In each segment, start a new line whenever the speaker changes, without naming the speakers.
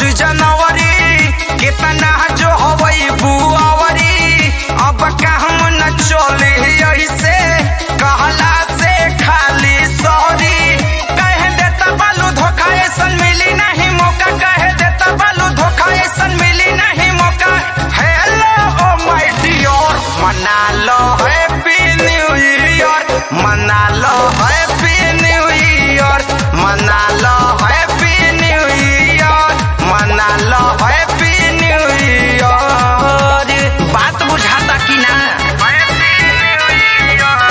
first जनवरी कितना जो हवई बुआवरी अब कहम न चले ऐसे कहला से खाली सॉरी कह देता बालू धोखा ऐसन मिली नहीं मौका कह देता बालू धोखा ऐसन मिली नहीं मौका हेलो ओ माय डियर मना लो हैप्पी न्यू ईयर मना लो हैप्पी न्यू ईयर मना लो हैप्पी न्यू ईयर मना लो हैप्पी न्यू ईयर बात बुझाता कि ना हैप्पी न्यू ईयर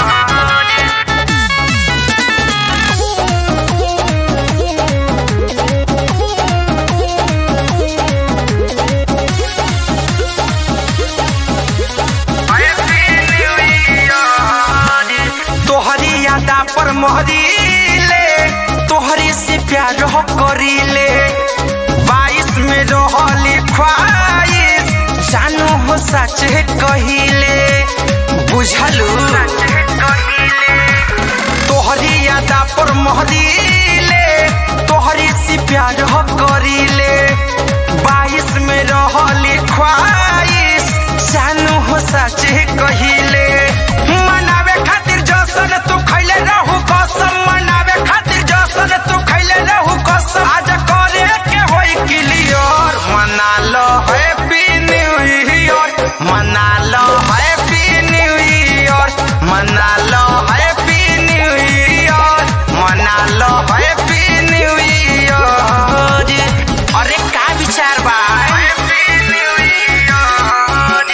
तोहरी यादा पर मोहरी ले तोहरी से प्यार हो करी ले बाईस में रहली ख्वाहिश जानू हो सच कहिले बुझलू तोहरी यादा पर मोहरी ले तोहरी से प्यार हो करी ले बाईस में रहली ख्वाहिश जानू हो सच कहिले मनावे खातिर जसन तू खैले रहू कसम मनावे खातिर जसन तू खैले रहू कसम आज करे के होई क्लियर मना लो हैप्पी न्यू ईयर मना लो हैप्पी न्यू ईयर मना लो हैप्पी न्यू ईयर मना लो हैप्पी न्यू ईयर अरे का विचार बा हैप्पी न्यू ईयर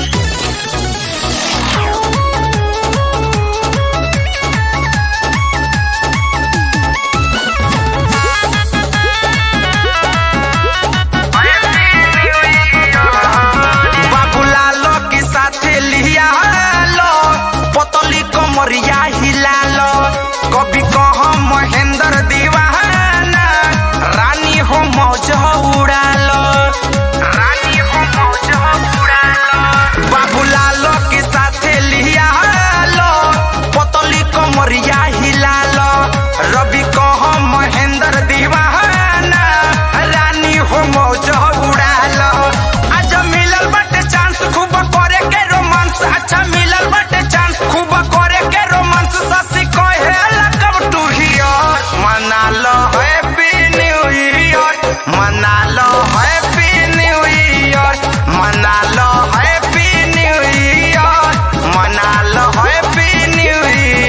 बाबूलालो के साथे लिया लो पतली कमरिया हिला लो कभी कह महेंद्र दीवाना रानी हो मौज उड़ा लो रानी हो मौज उड़ा लो बाबूलालो के साथे लिया लो पतली कमरिया हिला लो रवि कह महेंद्र दीवाना रानी हो मौज उड़ा लो आज मिलल बाटे चांस खूब करे के रोमांस अच्छा मिलल बाटे चांस खूब करे के रोमांस ससी कहे कब टू हियर मना लो हैप्पी न्यू ईयर मना लो हैप्पी न्यू ईयर मना लो हैप्पी न्यू ईयर मना लो हैप्पी न्यू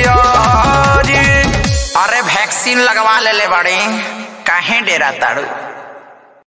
ईयर अरे वैक्सीन लगवा ले ले बड़ी काहे डेरा ताड़ू